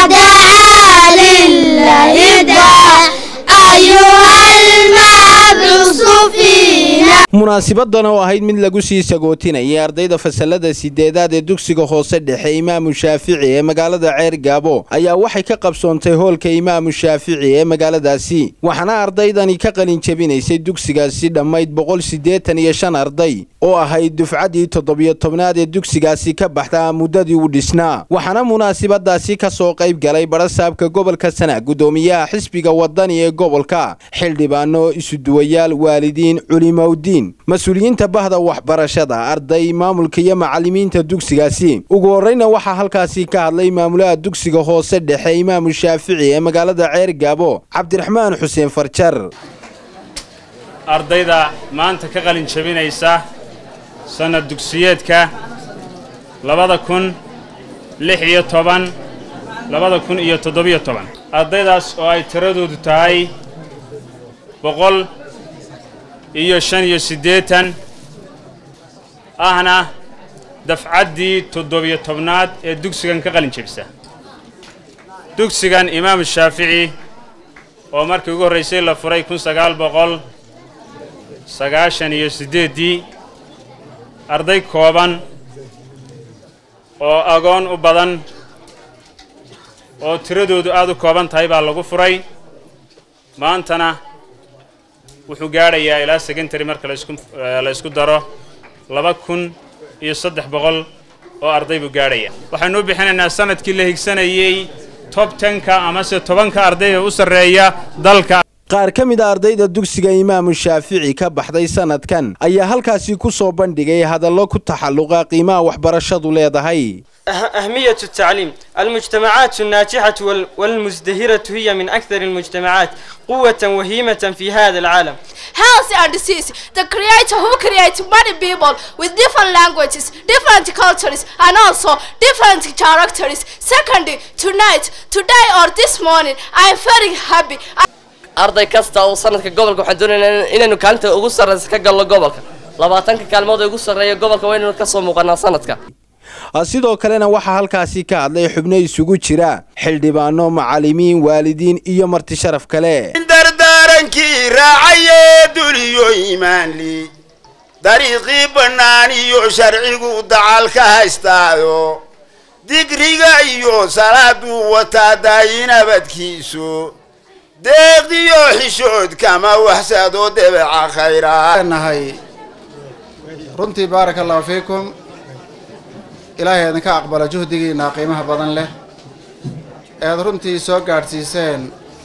دعا لله دعا أيها المبعوث فينا munaasabadan oo ahayd mid lagu sii sagootinayay ardayda fasalada sideedaad ee dugsiga hoose dhexe imaamu shaafici ee magaalada ceer gaabo ayaa waxay ka qabsoontay hoolka imaamu shaafici ee magaaladaasi waxaana ardaydani ka qalin jebinaysay dugsigaasi dhammayd boqol siddeetan iyo shan arday oo ahayd dufcaddii toddobiyo tobnaad ee dugsigaasi ka baxda muddadii u dhisnaa waxaana munaasabadaasi ka soo qayb galay barasaabka gobolka sana guddoomiyaha xisbiga wadani ee gobolka xildhibaano isuduwayaal waalidiin culimowdiin mas-uuliyiinta bahda waxbarashada arday maamulka iyo macallimiinta dugsigaasi ugu horreyna waxaa halkaasi ka hadlay maamulaha dugsiga hoose dhexe imaamu shaafici ee magaalada ceer gaabo cabdiraxmaan xuseen farjar ardayda maanta ka qalin jebinaysa sannad dugsiyeedka labada kun lix iyo toban labada kun iyo toddobiyo toban ardaydaas oo ay tiradoodu tahay boqol iyo shan iyo siddeetan ahna dafcaddii toddobiyo tobnaad ee dugsigan ka qalin jebisa dugsigan imaamu shaafici oo markii ugu horraysay la furay kun sagaal boqol sagaashan iyo siddeeddii arday kooban oo agoon u badan oo tiradoodu aad u kooban tahay baa lagu furay maantana wuxuu gaadhayaa ilaa secondary marka laisku la isku daro laba kun iyo saddex boqol oo arday buu gaadhaya waxaynu u bixinaynaa sanadkii la higsanayey tob tenka amase tobanka ardayda u sarreeya dalka qaar ka mid a ardayda dugsiga imaamu shaafici ka baxday sanadkan ayaa halkaasi ku soo bandhigay hadallo ku taxalluqa qiimaha waxbarashadu leedahay أهمية التعليم المجتمعات الناجحة وال- والمزدهرة هي من أكثر المجتمعات قوة وهيمة في هذا العالم health and disease. The creator who creates many people with different languages, different cultures, and also different characters. Secondly, tonight, today or this morning, I am very happy. arday kasta oo sanadka gobolka waxaan doonaynaa inaynu kaalinta ugu sarraysa ka galno gobolka labaatanka kaalmood ee ugu sarreeya gobolka waa inaynu ka soo muuqanaa sanadka sidoo kalena waxaa halkaasi ka hadlay xubno isugu jira xildhibaano macallimiin waalidiin iyo marti sharaf kale dardaarankii raacayee duliyo iimaanli dariiqii bannaan iyo sharcigu dacal ka haystaayo digriga iyo salaaduu wataa daayinabadkiisu deeqiyo xishood kama waxsado debeca khayraa nahay runtii baaraka allahu fiikum ilaahay idinka aqbala juhdigiina qiimaha badan leh ead runtii soo gaadhsiiseen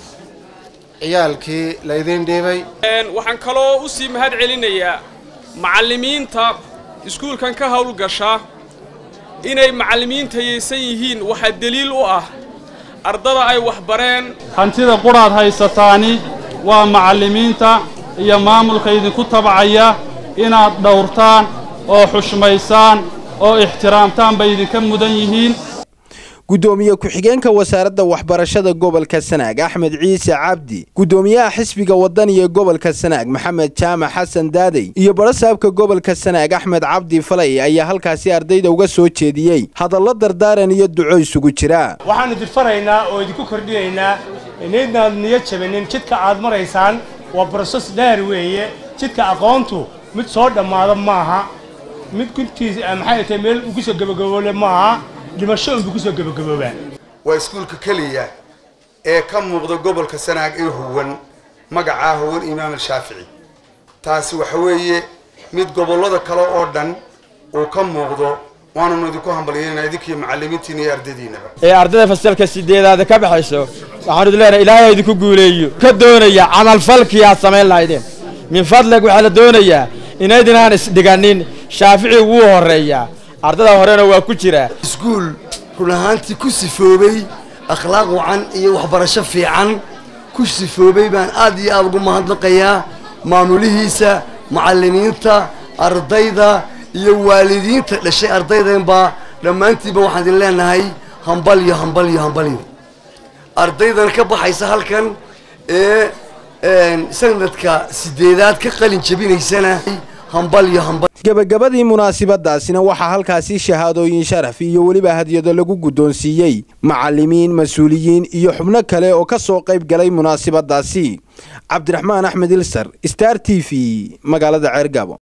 ciyaalkii laydiin dhiibay waxaan kaloo u sii mahad celinayaa macallimiinta iskuulkan ka howlgasha inay macallimiinta yeysan yihiin waxaa deliil u ah ardada ay wax bareen hantida qudhaad haysataani waa macallimiinta iyo maamulka idinku tabcaya inaad dhowrtaan oo xushmaysaan oo ixtiraamtaan bay idinka mudan yihiin gudoomiye ku-xigeenka wasaaradda waxbarashada gobolka sanaag axmed ciise cabdi gudoomiyaha xisbiga wadani ee gobolka sanaag maxamed jaamac xasan daadey iyo barasaabka gobolka sanaag axmed cabdi falay ayaa halkaasi ardayda uga soo jeediyey hadallo dardaaran iyo duco isugu jira waxaanu idin faraynaa oo idinku kordhinaynaa inaydnaad niyo jabanin jidka aad maraysaan waa broses dheer weeye jidka aqoontu mid soo dhammaada maaha mid guntiis maxay tahay meel ugu soo gabagaboole maaha dhimasho unbu kusoo gabagaboobaa waa iskuulka keliya ee ka muuqda gobolka sanaag ee huwan magacaa huwan imaam al-shaafici taasi waxa weeye mid gobollada kale oo dhan uu ka muuqdo waananu idinku hambalyeynaa idinkiiyo macallimiintiina iyo ardaydiinaba ee ardayda fasalka sideedaada ka baxayso waxaanu idin leenahay ilaahay idinku guuleeyo ka doonaya camalfalkii aad samayn lahaydeen min fadlig waxaa la doonayaa inaydinaan isdhiganin shaafici wuu horreeyaa ardada horena waa ku jira iskuul run ahaantii ku sifoobay akhlaaq wacan iyo waxbarasho fiican ku sifoobay baan aad iyo aad ugu mahadnaqayaa maamulihiisa macallimiinta ardayda iyo waalidiinta dhashay ardaydanbaa dhammaantiinba waxaan idin leenahay hambalyo hambalyo hambalyo ardaydan ka baxaysa halkan ee sanadka sideedaad ka qalin jabinaysana hambal iyo hambal gebagabadii munaasabadaasina waxaa halkaasi shahaadooyin sharaf iyo weliba hadyado lagu guddoonsiiyey macallimiin mas-uuliyiin iyo xubno kale oo ka soo qayb galay munaasabadaasi cabdiraxmaan axmed ilsar star t v magaalada ceergaabo